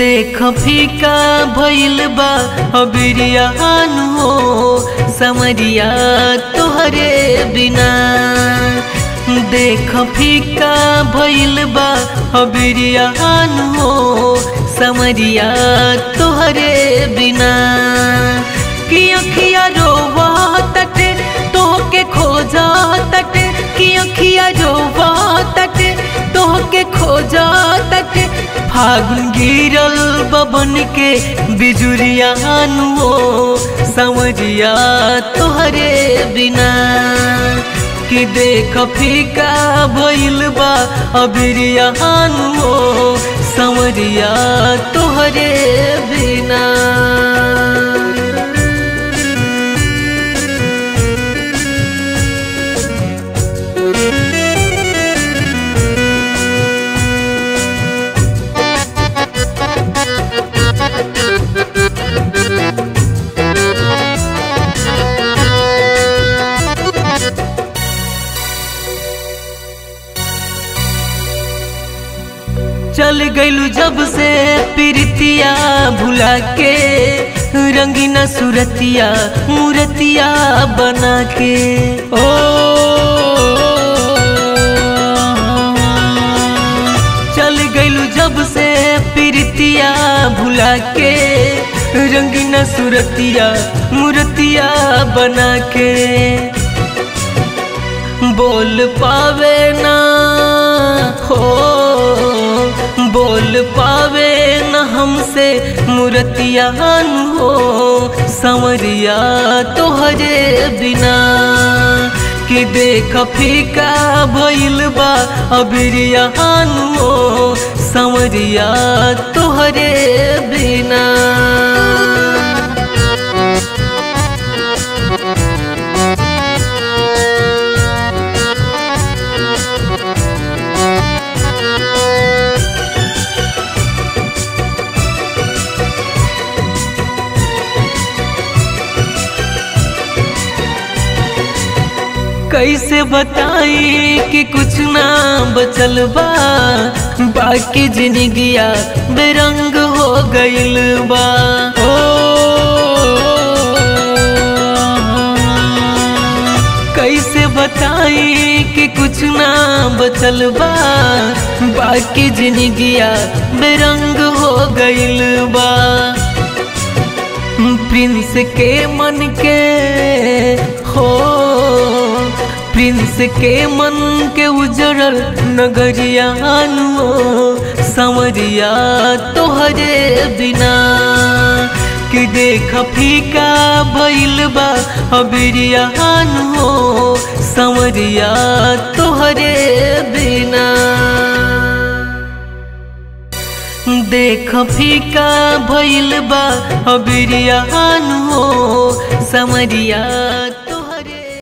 देख फीका भइल बा अबिरियान हो समरिया तोहरे बिना देख फीका भइल बा अबिरियान हो समरिया तोहरे बिना कि अखिया रोवा तटे तोहके खोजा तटे कि अखिया रोवा तटे तोहके खोजा तटे फागुन गिरल बबन के बिजुरिया हो समझिया तोहरे बिना कि देख फीका भइल बा अबिरिया हो समरिया तोहरे बिना चल गइलू जब से प्रीतिया भुला के रंगीना सुरतिया मूर्तिया बना के ओ चल गइलू जब से प्रीतिया भुला के रंगीना सुरतिया मूर्तिया बना के बोल पावे ना हो बोल पावे न हमसे मूर्तियान हो समरिया तोहरे बिना कि देख फीका भइल बा अबिरियान हो समरिया तोहरे बिना कैसे बताई कि कुछ ना बचल बा बाकी जिंदगिया बेरंग हो गइल बा ओ कैसे बताई कि कुछ ना बचल बा बाकी जिंदगिया बेरंग हो गइल बा प्रिंस के मन के हो प्रिंस के मन के उजड़ल नगरिया हो समरिया तोहरे बिना कि देख फीका भइल बा अबिरिया हो समरिया तोहरे बिना देख फीका भइल बा अबिरिया हो समरिया